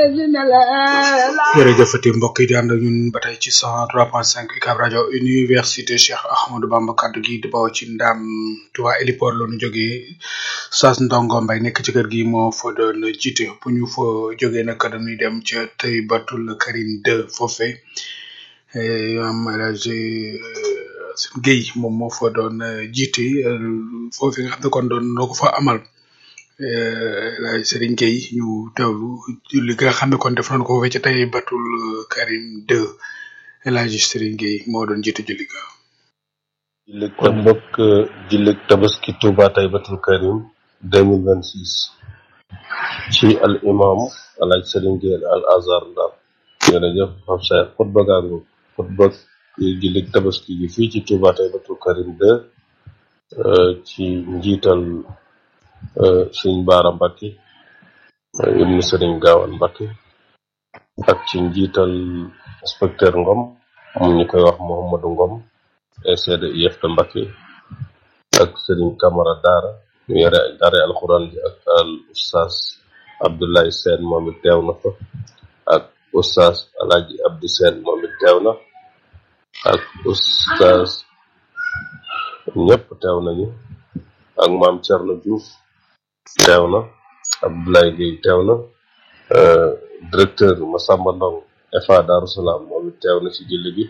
jërëjëfati mbokk yi di ànd ak ñun ba tey ci 103.5 UCAB rajo université Cheikh Ahmadou Bamba kaddu gi di bawoo ci ndam Touba Héliport la ñu jógee Saas Ndongo Mbay nekk ci kër gi moo fa doon jiite bu ñu fa jógee nag dañuy dem ca tey batul Karim 2 foofe am El Hadj Sine Gueye moom moo fa doon jiite foofu nga xam ne kon doon noo ko fa amal. laay Serigne Gueye ñu teewlu li nga xam ne kon def nañu ko foofee ci tey batul Karim 2 El Hadj Serigne Gueye moo doon jiite julli ga julli kon mbokk julli tabaski Touba tey batul Karim 2026 ci al imam El Hadj Serigne Gueye al Azhar Ndar jërëjëf Pape Cheikh xutba gaangu xutba julli tabaski gi fii ci Touba tey batul Karim 2 ci njiital sëñ Baara Mbacke ibnu sëriñ Gaawaan Mbacke ak ci njiital inspecteur Ngom mu ñu koy wax Mouhamadou Ngom ECD IFP Mbacke ak sëriñ Camara Daara ñu yore daare alxuraan ji ak al oustaz Abdoulaye Sène moom it teew na fa ak oustaz Alaaji Abdou Sène moom it teew na ak oustaz ñëpp teew nañu ak maam Thierno Diouf teew na Abdoulaye Gueye teew na directeur Massamba Ndong EFA Darou Salaam moom it teew na ci julli gi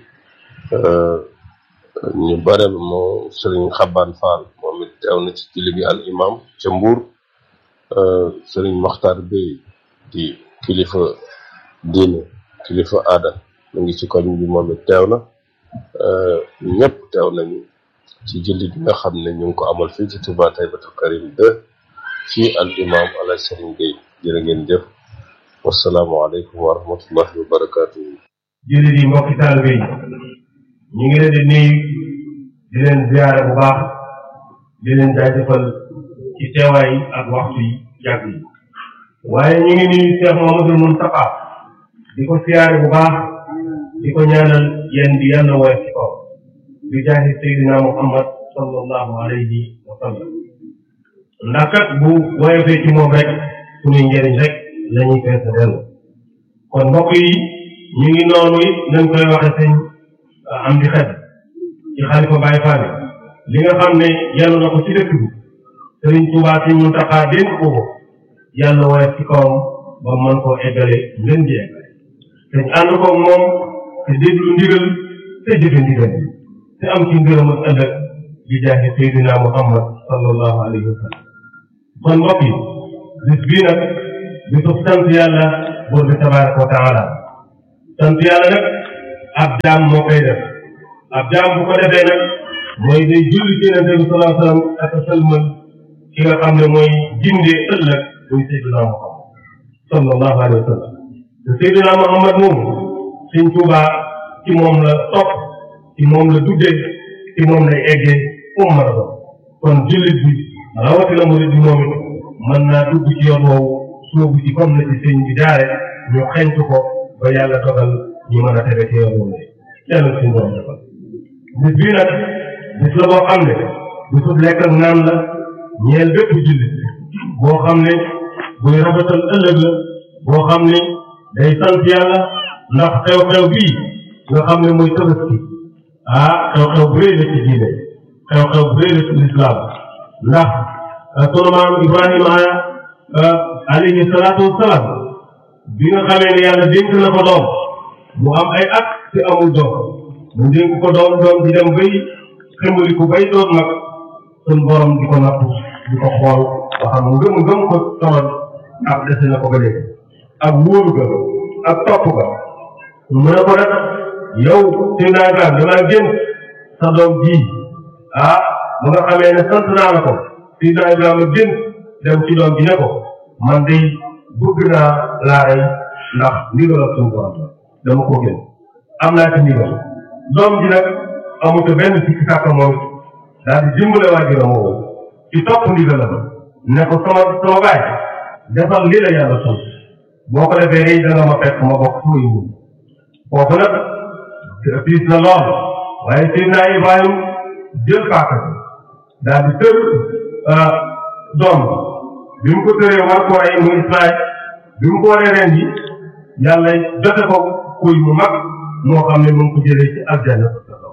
ñu bare moo Serigne Xaban Fall moom it teew na ci julli gi al imam ca Mbour Serigne Makhtar Bey di kilifa diine kilifa aada mu ngi ci koñ bi moom it teew na ñëpp teew nañu ci julli gi nga xam ne ñu ngi ko amal fii ci Touba Taybatul Karim 2 ci al imam ala Serigne Gueye jërë ngeen jëf wasalaamualeykum wa rahmatullahi wa barakatuhu jullit yi mbokki taalibe yi ñu ngi leen di nuyu di leen ziyaare bu baax di leen jaajëfal ci teewaay ak waxtu yi yàgg yi waaye ñu ngi nuyu Cheikh Mamadou Moustapha di ko siyaare bu baax di ko ñaanal yéen di yàlla woyof ci kaw bi jaahi Seydina Muhammad sallallahu alayhi wa sallam ndax kat bu woyofee ci moom rek suñuy njëriñ rek la ñuy fees dellu kon mbokk yi ñu ngi noonu it nañ koy waxe sëñ am di xet ci xalifa Baye Fall li nga xam ne yàlla na ko ci dëkk bi Sëriñ Tuubaa si Muntaxa dénk ko ko yàlla woyof ci kawam ba mën koo eggale ngën ji eggale dañ ànd koog moom te déglu ndigal te jëfe ndigal te am ci ngërëm ak ëllëg bi jaahi Seydina Muhammad sallallahu alayhi wa sallam kon mbokk yi bis bii nag bisu sant yàlla buur bi tabaraka wa taala sant yàlla nag ab jaam moo koy def ab jaam bu ko defee nag mooy day julli ci yonente bi salaa sallam ak sëlmal ki nga xam ne mooy jindee ëllëg muy Seydina Muhammad sallallahu alayhi wa sallam te Seydina Muhammad moomu Sëñ Tuubaa ci moom la topp ci moom la duggee ci moom lay eggee fu mu mën a doon kon jullit bi rawatina murid bi moom it mën naa dugg ci yoon woowu soobu ci comme na ci sëñ bi jaare ñu xeñtu ko ba yàlla dogal ñu mën a tege ci yoon woowu yàlla suñu borom defal bis bii nag bis la boo xam ne bisub lekk ak naan la ñeel bépp jullit boo xam ne buy rafetal ëllëg la boo xam ne day sant yàlla ndax xew-xew bii nga xam ne mooy tabaski ah xew-xew bu rëy la ci diine xew-xew bu rëy la ci lislaam ndax sunu maam Ibrahima alayhi salaatu wasalaam bi nga xamee ne yàlla dénk na ko doom mu am ay at te amul doom mu dénk ko doom doom di dem bay xëmbali ko bay doon nag sun borom di ko nattu di ko xool ba xam ngëm ngëm ko tawal ak dese na ko ba léegi ak wóoru ga ak topp ga mu ne ko nag yow si ndaagaan damaa génn sa doom ji ah ba nga xamee ne sant naa la ko si ndaagaan génn dem ci doom ji ne ko man day bëgg naa laa rey ndax ndigal ak suñu borom dama ko génn am naa ci ndigal doom ji nag amut benn sikki sàkk moom daal di dimbale waajuram woowu ci topp ndigalam ne ko sama sama baay defal li la yàlla sant boo ko defee day danga ma fekk ma bokk fooy wul foofu nag fiis na lool waaye Seydina Ibrahim jël paaka bi daal di tër doom bi mu ko tëree war ko rey mu Ismaïl bi mu ko waree ren ji yàlla jote ko kuy mu mag moo xam ne mu ngi ko jëlee ci aljanna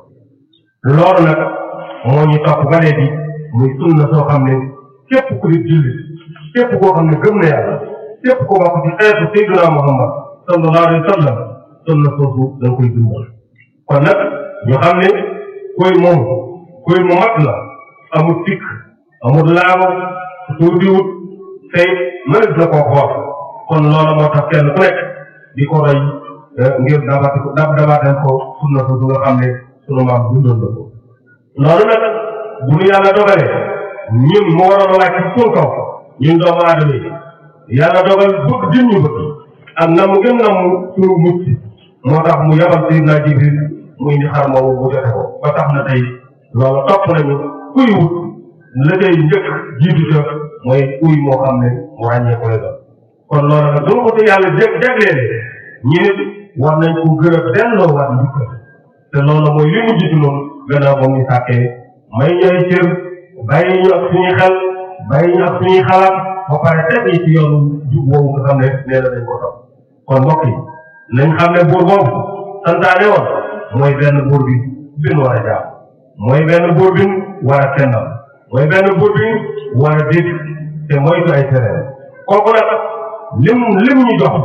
loolu nag moo ñu topp ba léegi muy sunna soo xam ne képp ku di jullit képp koo xam ne gëm na yàlla képp ko bokk ci xeetu Seydina Muhammad sallallahu alayhi wa sallam sunna soosu da nga koy dundal kon nag ñu xam ne kuy moom kuy mu mat la amul tikk amul laago tuutiwut tey mënees na koo xool kon loolu moo tax kenn ku nekk di ko roy ngir dabati ko dab dabaatal ko sunna soosu nga xam ne sunu maam dundoon na ko loolu nag bu nu yàlla dogalee ñun mu waroon a wàcc ci suñu kaw ñun doomu aadama yi yàlla dogal bëgg din ñu bëgg ak na mu gën na mu suñu mucc moo tax mu yabal Seydina Jibril muy indi xar moomu mu jote ko ba tax na tey loolu topp nañu kuy wut la tey njëkk jiitu ca mooy uy moo xam ne mu ràññee ko la doon kon loolu nag dama ko te yàlla jég jagleele ñi nit war nañ ko gën a delloo waat njukkal te loolu mooy li mujj ci noonu gannaaw ba muy sàkkee may ñooy cër bàyyi ñu ak suñuy xel bàyyi ñu ak suñuy xalaat ba pare teg ñi ci yoonu jub woowu nga xam ne nee na dañ ko topp kon mbokk yi nañ xam ne buur boobu santaane woon mooy benn buur bi bin war a jaam mooy benn buur bi war a kennal mooy benn buur bi war a dégg te moytu ay terrain kooku nag lim lim ñu jox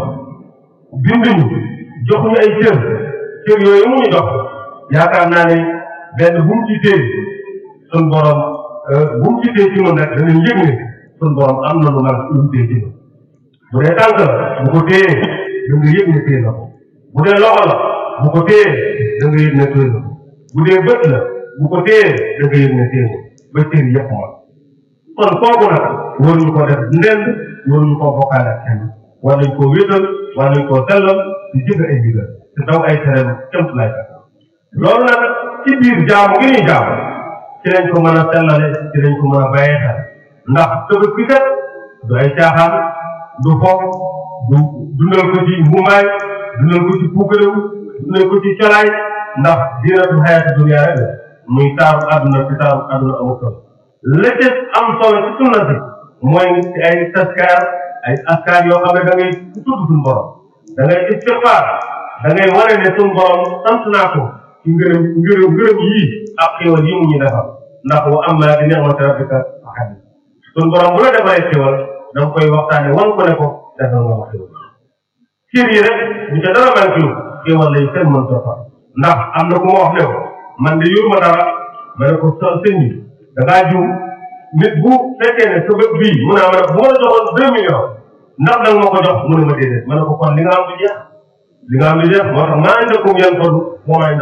bind ñu jox ñu ay cër cër yooyu mu ñu jox yaakaar naa ne benn bu mu ci téye suñ borom bu mu ci téye ci noonu rek danañ yëg ne suñ borom am na lu mag lu mu téye ci noonu bu dee tànk la bu ko téyee da nga yëg ne téye na ko bu dee loxo la bu ko téyee da nga yëg ne téye na ko bu dee bët la bu ko téyee da nga yëg ne téye na ba cër yëpp ma kon kooku nag waruñu ko def ndend waruñu koo bokkaale ak kenn war nañ koo wéetal war nañ koo sellal di jëg ay digal te daw ay terrain cëmt lay kat loolu nag ci biir jaamu gi ñuy jaamu ci lañ ko mën a sellale ci lañ ko mën a bàyyee xel ndax tëbët bi kat du ay caaxaan du foog du dundal ko ci mbumaay dundal ko ci puukarew dundal ko ci colaay ndax dina du xayati dunia rek la muy taaru àdduna ci taaru àdduna amul solo la ca am solo ci sunna si mooy ci ay taskaar ay askaar yoo xam ne da ngay tudd suñu borom da ngay istigfaar da ngay wane ne suñu borom sant naa ko ci ngërëm ngërëm ngërëm yii ak xéwal yi mu ñu defal ndax wa amma bi ni'mati rabbika fa haddith suñu borom bu la defalee xéwal da nga koy waxtaane wan ko ne ko defal nga ma xéwal cër yi rek bu ca dara manqué wu xéwal lay kenn mën toppal ndax am na ku ma wax ne ko man de yor ma dara ma ne ko sa sëñ bi da ngaa juum nit bu fekkee ne sa bët bii mu ne ma ne bu ma la joxoon deux millions ndax da nga ma ko jox mu ne ma déedéet ma ne ko kon li nga am du jeex li nga am du jeex moo tax maa ngi dëkkum yan toll moo may